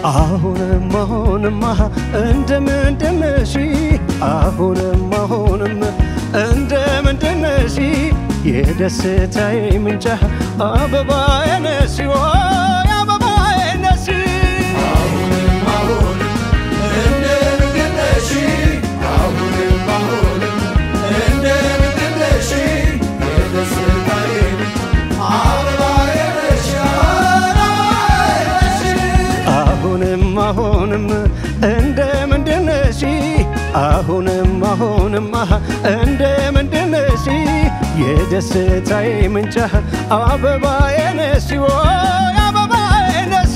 አሁንም አሁንማ እንደምንድነሽ አሁንም አሁንም እንደምንድነሽ የደስታዬ ምንጭ አበባዬ ነሽ ወይ አበባዬ ነሽ አሁንም አሁንም እንደምንድነሽ አሁንም አሁንማ እንደምንድነሽ የደስታዬ ምንጭ አበባዬ ነሽ ወይ አበባዬ ነሽ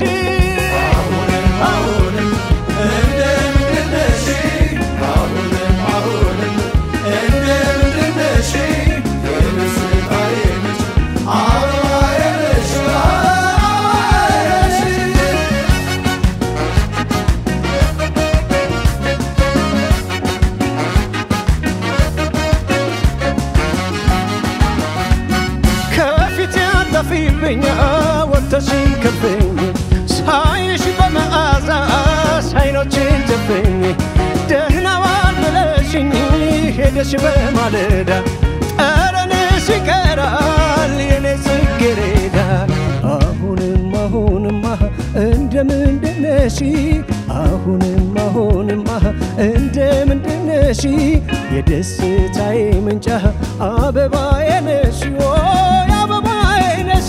ከፊት ያጠፊብኝ ወጥተሽን ከብኝ ሳይሽ በመዓዛሽ አይኖችን ጨፍኝ ደህና ዋል ብለሽኝ ሄደሽ በማለዳ ጠረንሽ ይቀራል የኔ ጽጌረዳ አሁንም አሁንማ እንደምንድነሽ አሁንም አሁንማ እንደምንድነሽ የደስታዬ ምንጭ አበባዬ ነሽ ወይ አበባዬ ነሽ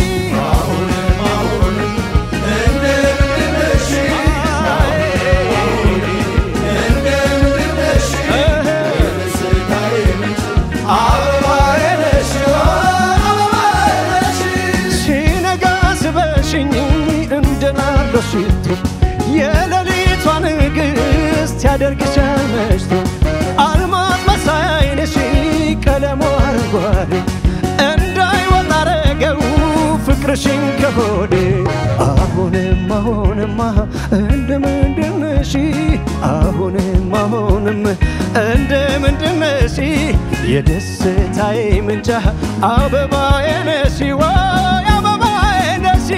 ሲነጋ ስበሽኝ እንደናለ ሽቶ የሌሊቷ ንግሥት ያደርግሻል መሽቶ አልማዝ መሳይ ዓይንሽ ቀለሙ አረንጓዴ እንዳይወጣ አረገው ፍቅርሽን ከሆዴ አሁንም አሁንማ እንደምንድነሽ አሁንም አሁንም እንደምንድነሽ የደስታዬ ምንጭ አበባዬ ነሽ ወይ አበባዬ ነሽ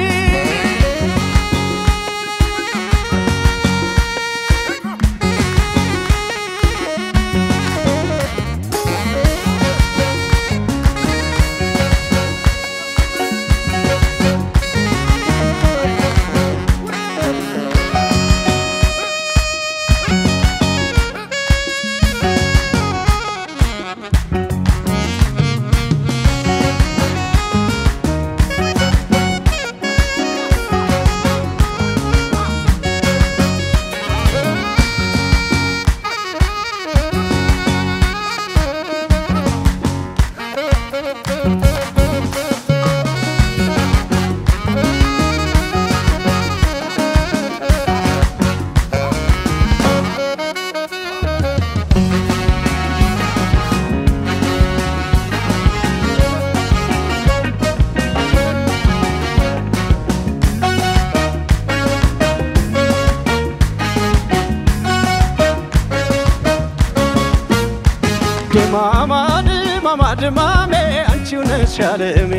ድማማ ድማማ ድማሜ አንቺው ነሽ አለሜ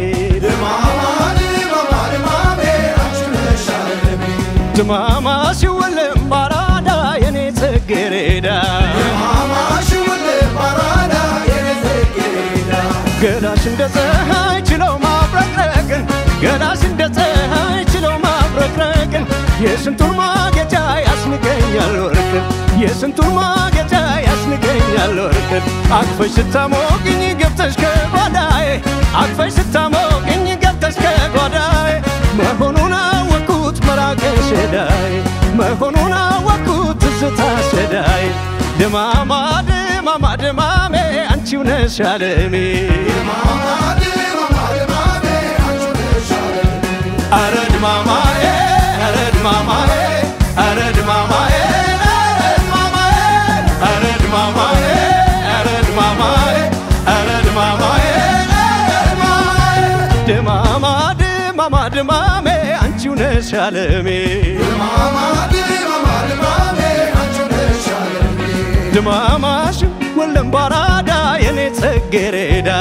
ድማማ ሲወለም ባራዳ የኔ ጽጌረዳ ገላሽ እንደ ፀሐይ ችለው ማብረቅረቅን ገላሽ እንደ ፀሐይ ችለው ማብረቅረቅን የስንቱን ማጌጫ ያስንቀኛል ወርቅን የስንቱን ማጌጫ ያስንቀኛል ወርቅን አቅፈሽ ስታሞቅኝ ገብተሽ ከጓዳዬ አቅፈሽ ስታሞቅኝ ገብተሽ ከጓዳዬ መሆኑን አወቅኩት መራቅሽ ሸዳይ መሆኑን አወቅኩት ትዝታ ሸዳይ ድማማ ድማማ ድማሜ አንቺው ነሽ አለሜ አረ ድማማዬ አረ ድማማዬ አረ ድማማዬ አረ ድማማዬ አረ ድማማዬ አረ ድማማዬ ድማማ ድማማ ድማሜ አንቺው ነሽ አለሜ ድማማሽ ወለም ባራዳ የኔ ጽጌረዳ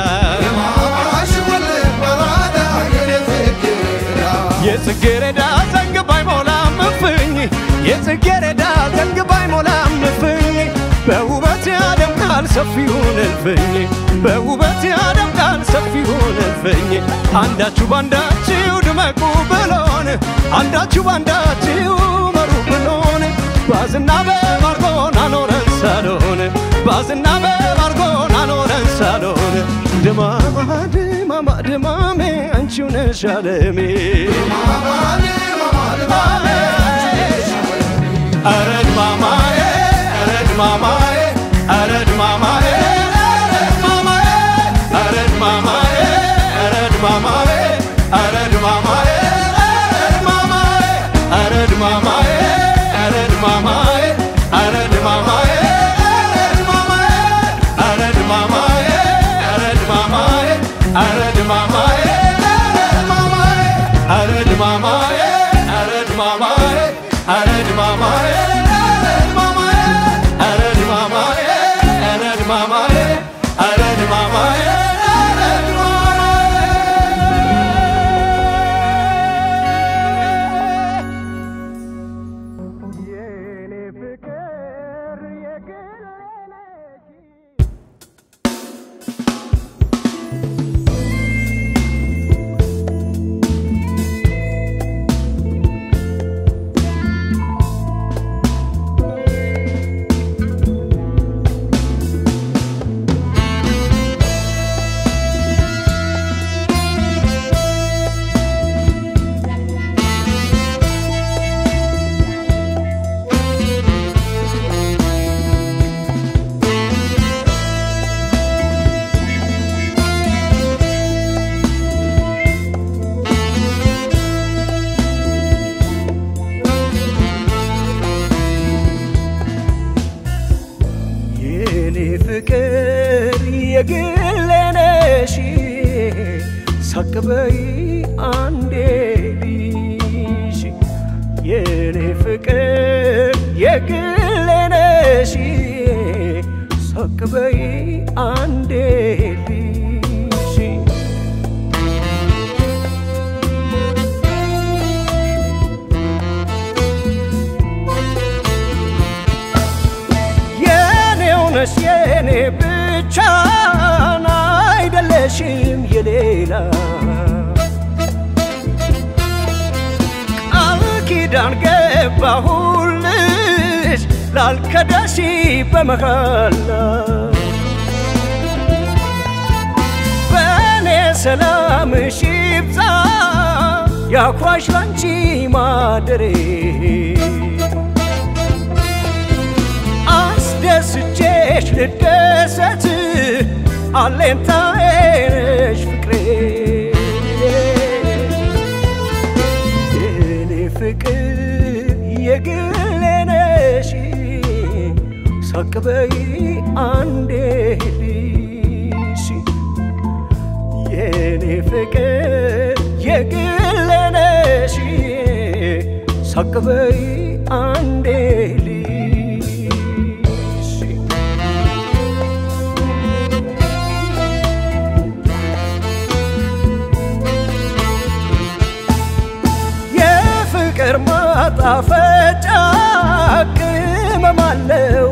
የጽጌረዳ ዘንግ ባይሞላም እፍኝ ጽጌረዳ ዘንግባ አይሞላም እፍኝ በውበት ያደምቃል ሰፊውን እልፍኝ በውበት ያደምቃል ሰፊውን እልፍኝ አንዳችሁ ባንዳችሁ ድመቁ ብሎን አንዳችሁ ባንዳችሁ መሩ ብሎን ባዝና በማርጎን አኖረን ሳሎን ባዝና በማርጎን አኖረን ሳሎን ድማማ ድማማ ድማሜ አንቺው ነሽ አለሜ ኧረ ድማማዬ ኧረ ድማማዬ ኧረ ድማማዬ ኧረ ድማማዬ ኧረ ድማማዬ ኧረ ድማማዬ ኧረ ድማማዬ ኧረ ድማማዬ ኧረ ድማማዬ ኧረ ድማማዬ ኧረ ድማማዬ ኧረ ድማማዬ ኧረ ድማማዬ ኧረ ድማማዬ ኧረ ድማማዬ ኧረ ድማማዬ ኧረ ድማማዬ ኧረ ድማማዬ የኔ ፍቅር የገለለች የኔ ፍቅር የግሌ ነሽ ሳቅበይ አንዴ ልሽ የኔ ፍቅር የግሌ ነሽ ሳቅበይ አንዴ ልሽ የኔው ነሽ የኔ ብቻ አይደለሽም የሌላ ቃል ኪዳን ገባሁልሽ ላልከዳሽ በመሃላ በእኔ ሰላምሽ ይብዛ ያኳሽ ላንቺ ማደሬ አስደስቼሽ ልደሰት አሌንታዬ ነሽ ፍቅሬ የኔ ፍቅር የግሌ ነሽ ሳቅበይ አንዴ ልሽ የኔ ፍቅር የግሌ ነሽ ሳቅበይ አንዴ ልሽ የፍቅር ማጣፈጫ ቅመም አለው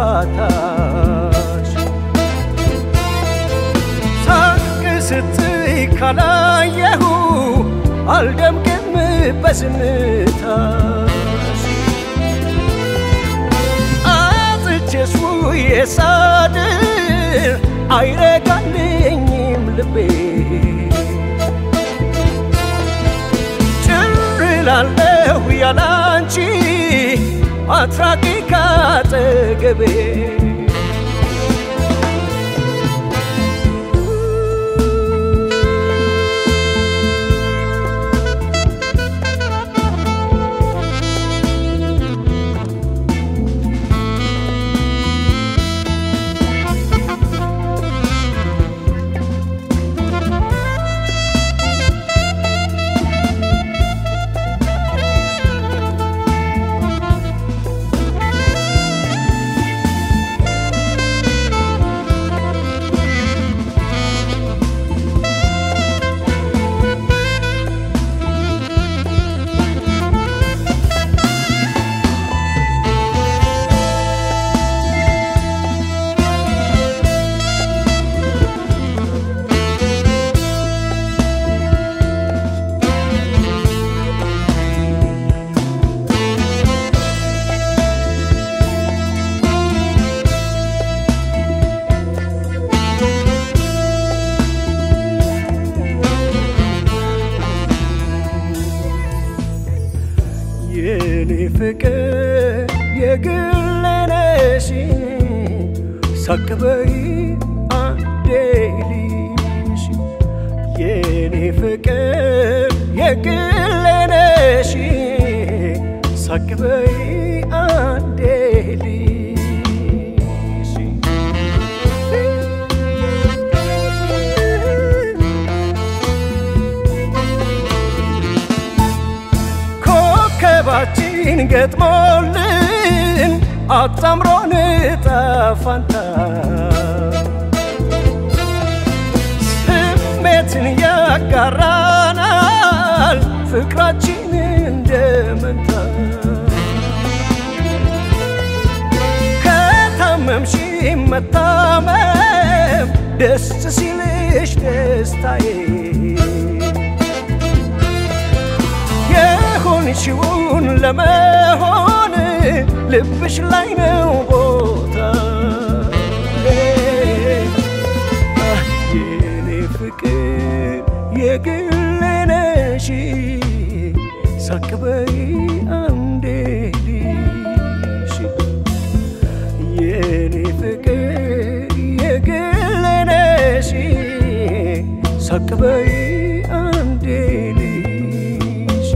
ጨዋታሽ ሳቅ ስትይ ካላየሁ አልደምቅም በዝምታሽ አጥቼሽ ውዬ ሳድር አይረጋልኝም ልቤ ጭር እላለሁ ያላንቺ አትራቂ ካጠገቤ የኔ ፍቅር የግሌ ነሽ ሳቅበይ አንዴ ልይሽ የኔ ፍቅር የግሌ ነሽ ሳቅበይ አንዴ ልይሽ ኮከባችን ገጥሞልን አጣምሮን ጠፋንታ ስሜትን ያጋራናል ፍቅራችን እንደ መንታ ከታመምሽ መታመም ደስ ሲልሽ ደስታዬ የሆንሽውን ለመሆን ልብሽ ላይ ነው ቦታ የኔ ፍቅር የግሌ ነሽ ሳቅበይ አንዴ ልሽ የኔ ፍቅር የግሌ ነሽ ሳቅበይ አንዴ ልሽ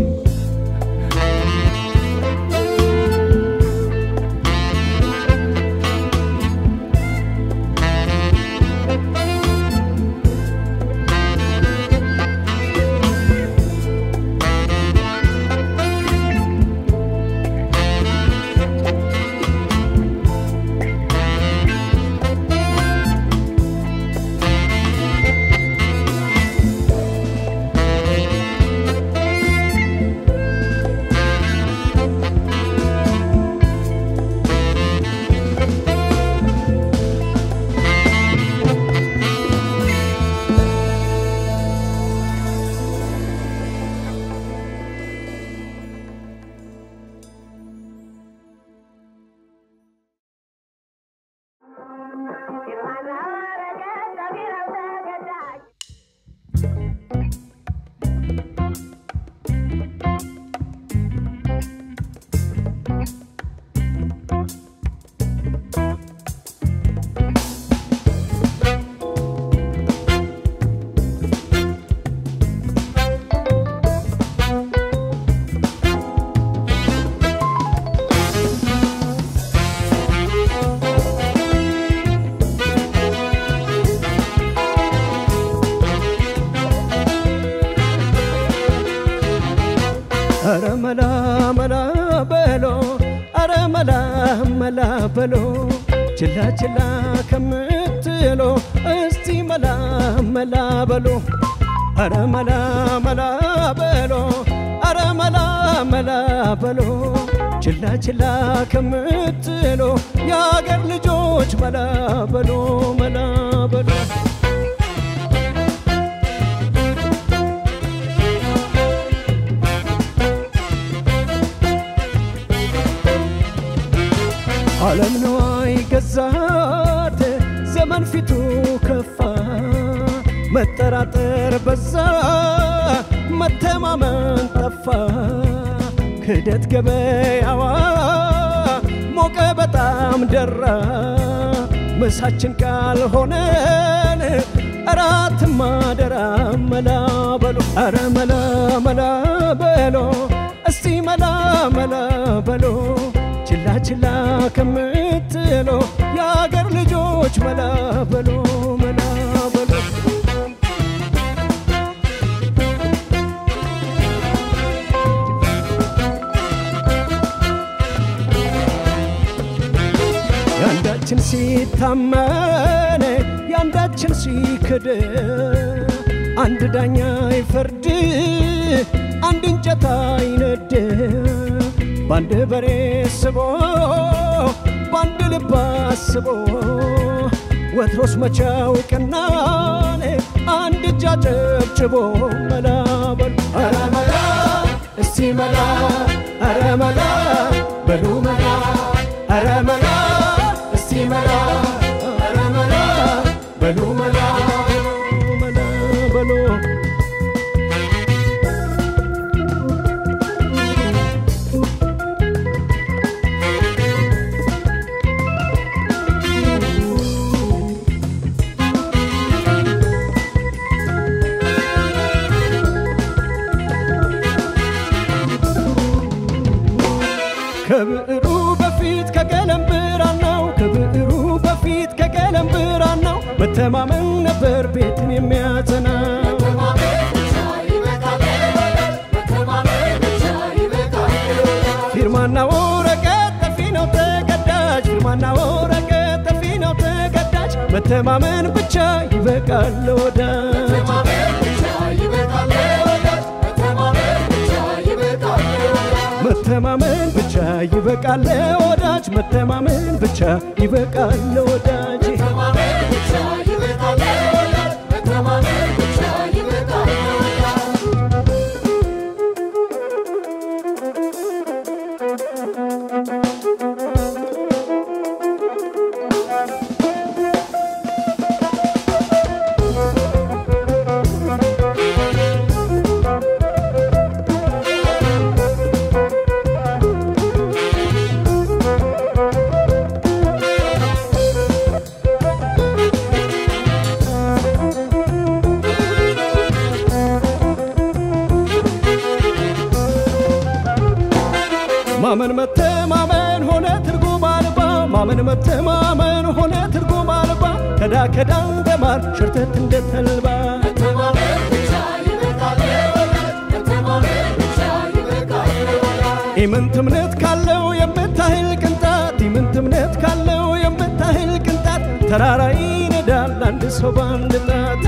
አረ መላ መላ በሎ አረ መላ መላ በሎ ችላ ችላ ከምትሎ እስቲ መላ መላ በሎ አረ መላ መላ በሎ አረ መላ መላ በሎ ችላ ችላ ከምትሎ የአገር ልጆች መላ በሎ መላ በሎ ዓለም ነዋይ ገዛት ዘመን ፊቱ ከፋ መጠራጠር በዛ መተማመን ጠፋ ክደት ገበያዋ ሞቀ በጣም ደራ ምሳችን ካልሆነን እራት ማደራ መላ በሎ አረ መላ መላ በሎ እስቲ መላ መላ በሎ ችላ ችላ ከምትሎ የአገር ልጆች መላ በሎ መላ በሎ ያንዳችን ሲታመን ያንዳችን ሲክድ አንድ ዳኛ ይፈርድ አንድ እንጨት አይነድ በአንድ በሬ ስቦ በአንድ ልብ አስቦ ወትሮስ መቻው ቀናን አንድ እጅ አጨብጭቦ መላ በሉ ኧረ መላ እስቲ መላ ኧረ መላ በሉ መላ ኧረ መላ እስቲ መላ ኧረ መላ በሉ መላ መላ በሉ ከብዕሩ በፊት ከቀለም ብራናው ከብዕሩ በፊት ከቀለም ብራናው መተማመን ነበር ቤትን የሚያጸና ፊርማና ወረቀት ጠፊ ነው ተቀዳጅ ፊርማና ወረቀት ጠፊ ነው ተቀዳጅ መተማመን ብቻ ይበቃል ለወዳጅ መተማመን ብቻ ይበቃል ለወዳጅ መተማመን ብቻ ይበቃል ለወዳጅ ማመን መተማመን ሆነ ትርጉም አልባ ማመን መተማመን ሆነ ትርጉም አልባ ከዳ ከዳ እንደ ማር ሸርተት እንደ ተልባ ኢምንት እምነት ካለው የምታህል ቅንጣት ኢምንት እምነት ካለው የምታህል ቅንጣት ተራራ ይነዳል አንድ ሰው በአንድ ጣት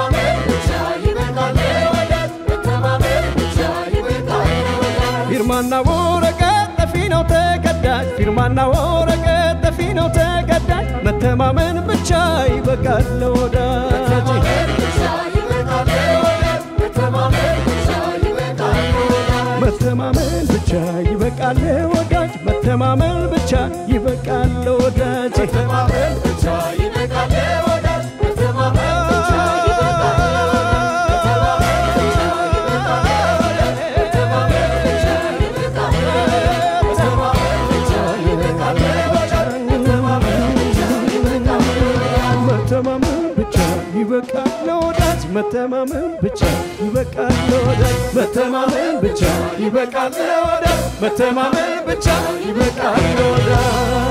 ፊርማና ወረቀት ጠፊ ነው ተቀዳጅ ፊርማና ወረቀት ጠፊ ነው ተቀዳጅ መተማመን ብቻ ይበቃል ለወዳጅ መተማመን ብቻ ይበቃል ለወዳጅ መተማመን ብቻ ይበቃል ለወዳጅ መተማመን ብቻ ይበቃል ለወዳጅ መተማመን ብቻ ይበቃል ለወዳጅ መተማመን ብቻ ይበቃል ለወዳጅ መተማመን ብቻ ይበቃል ለወዳጅ